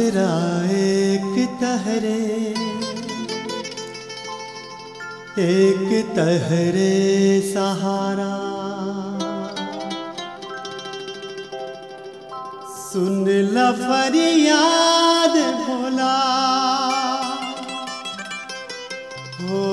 आसरा एक तहरे एक तहरे सहारा सुन ल फरियाद भोला हो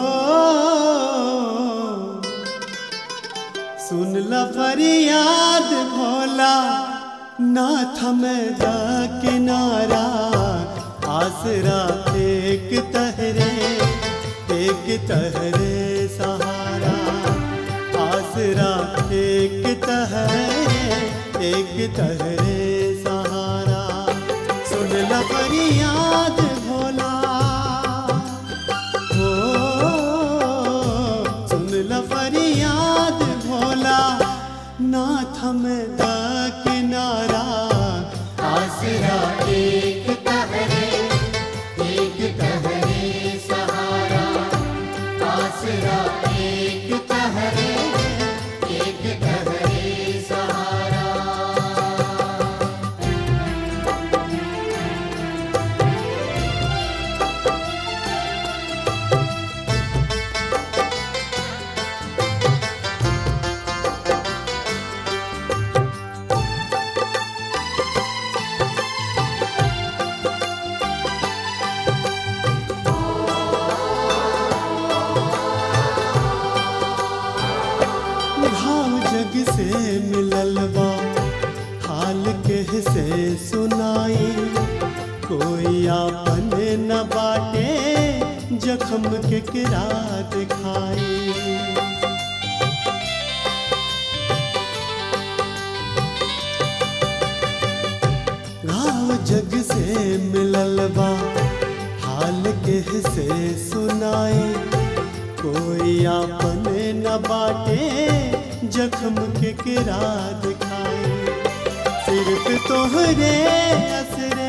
सुन ल फरियाद भोला ना थमद किनारा आसरा एक तहरे एक तहरे सहारा आसरा एक तहरे एक तहरे सहारा सुन ल फरियाद भोला हो सुन ल फरियाद भोला ना थमदा किनारा आसरा एक तहरे एक तहरे सहारा आसरा एक तहरे एक तहरे सहारा भाव जग से मिलल बा हाल के से सुनाई कोई आपन न बाटे जखम के किरा दिखाई घाव जग से मिलल बा हाल के से सुनाई कोई आपन न बाटे जख्म के किरा दिखाई सिर्फ तोहरे असरे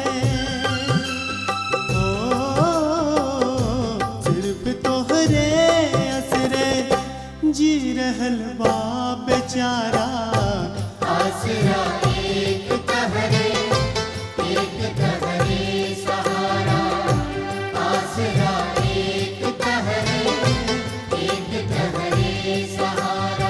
ओ सिर्फ तोहरे असरे जी रहल बा बेचारा आसरा एक तहरे एक तहरे सहारा आसरा एक तहरे एक तहरे सहारा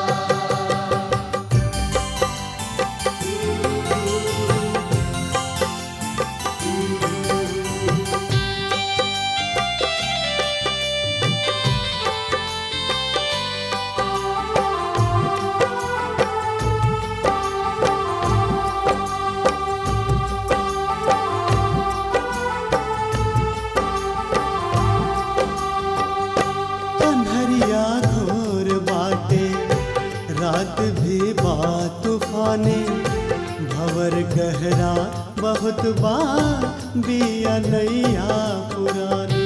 कन्हरिया घोर बाटे रात भी बा तूफाने भवर गहरा बहुत बा बिया नैया पुरानी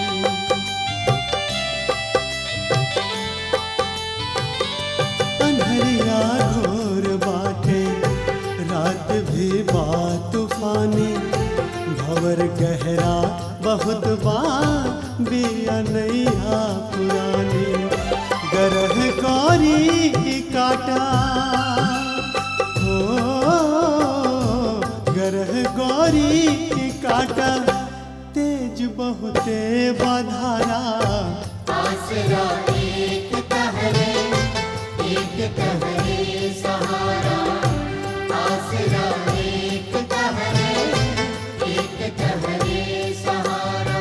कन्हरिया घोर बाटे रात भी बा तूफानी भवर गहरा बहुत बा बिया नैया पुरानी गरह गौरी की काटा हो गरह गौरी की काटा तेज बहुते बाधारा आसरा एक तहरे एक तहरे सहारा आसरा एक तहरे एक तहरे सहारा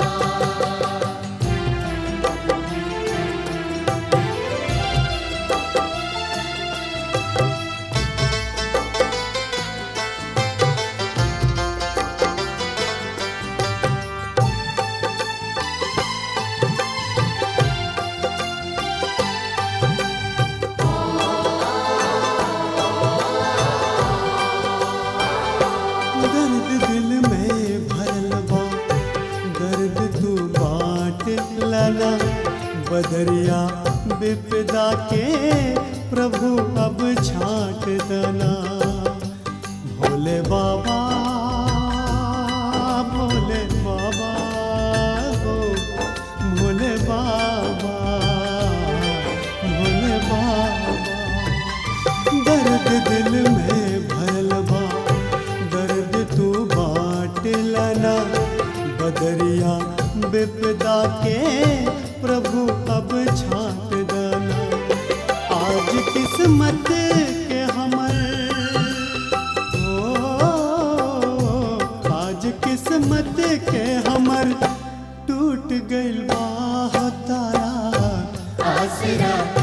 दर्द दिल में भरल बा दर्द तू बांट लना बदरिया विपदा के प्रभु अब छाट दना भोले बाबा भोले बाबा हो भोले बाबा भोले बाबा दर्द दिल में भरल बा दर्द तू बांट बदरिया विपदा के प्रभु अब छाट दना आज किस्मत के हमर ओ आज किस्मत के हमर टूट गइल बा तारा आसरा